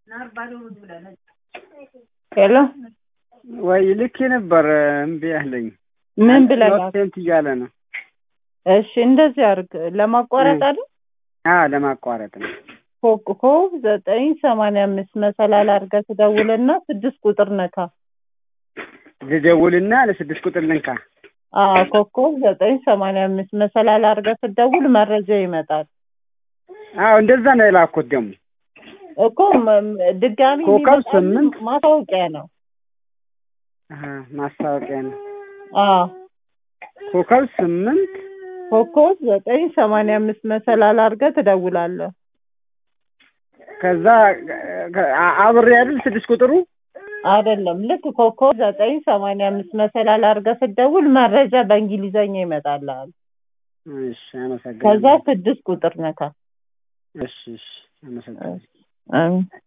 ሄሎ ወይ ልኬ ነበር እምቢ አለኝ። ምን ብለህ ሴንት እያለ ነው። እሺ እንደዚህ አድርግ። ለማቋረጥ አይደል? አዎ ለማቋረጥ ነው። ኮከብ ዘጠኝ ሰማንያ አምስት መሰላል አድርገህ ትደውልና ስድስት ቁጥር ነካ። ልደውልና ለስድስት ቁጥር ልንካ። አዎ ኮከብ ዘጠኝ ሰማንያ አምስት መሰላል አድርገህ ስትደውል መረጃ ይመጣል አዎ እንደዛ ነው የላኩት ደግሞ እኮ መ- ድጋሚ ኮከብ እንዲመጣልህ ስምንት ማስታወቂያ ነው። አሀ፣ ማስታወቂያ ነው። አዎ ኮከብ ስምንት ኮከብ ዘጠኝ ሰማንያ አምስት መሰላል አድርገህ ትደውላለህ። ከዛ አ- አብሬ አይደል ስድስት ቁጥሩ አይደለም ልክ ኮከብ ዘጠኝ ሰማንያ አምስት መሰላል አድርገህ ስትደውል መረጃ በእንግሊዘኛ ይመጣልሃል። እሺ፣ አመሰግናለሁ። ከዛ ስድስት ቁጥር ነካ። እሺ፣ እሺ፣ አመሰግናለሁ። አሜን